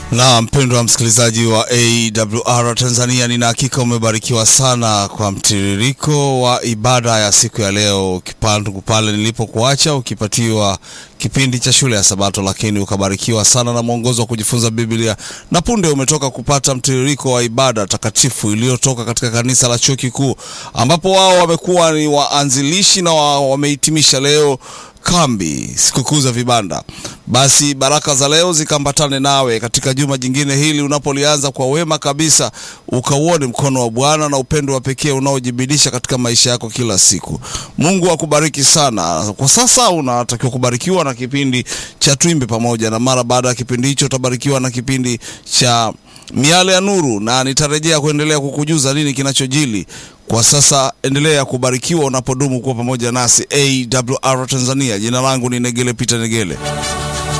Na mpendwa msikilizaji wa AWR Tanzania, nina hakika umebarikiwa sana kwa mtiririko wa ibada ya siku ya leo, kipandu pale nilipokuacha ukipatiwa kipindi cha shule ya Sabato, lakini ukabarikiwa sana na mwongozo wa kujifunza Biblia, na punde umetoka kupata mtiririko wa ibada takatifu iliyotoka katika kanisa la Chuo Kikuu, ambapo wao wamekuwa ni waanzilishi na wa, wamehitimisha leo kambi sikukuu za vibanda. Basi baraka za leo zikambatane nawe katika juma jingine hili unapolianza kwa wema kabisa, ukauone mkono wa Bwana na upendo wa pekee unaojibidisha katika maisha yako kila siku. Mungu akubariki sana. Kwa sasa unatakiwa kubarikiwa na kipindi cha Twimbe Pamoja, na mara baada ya kipindi hicho utabarikiwa na kipindi cha Miale ya Nuru, na nitarejea kuendelea kukujuza nini kinachojili kwa sasa. Endelea kubarikiwa unapodumu kuwa pamoja nasi AWR Tanzania. Jina langu ni Negele Peter Negele.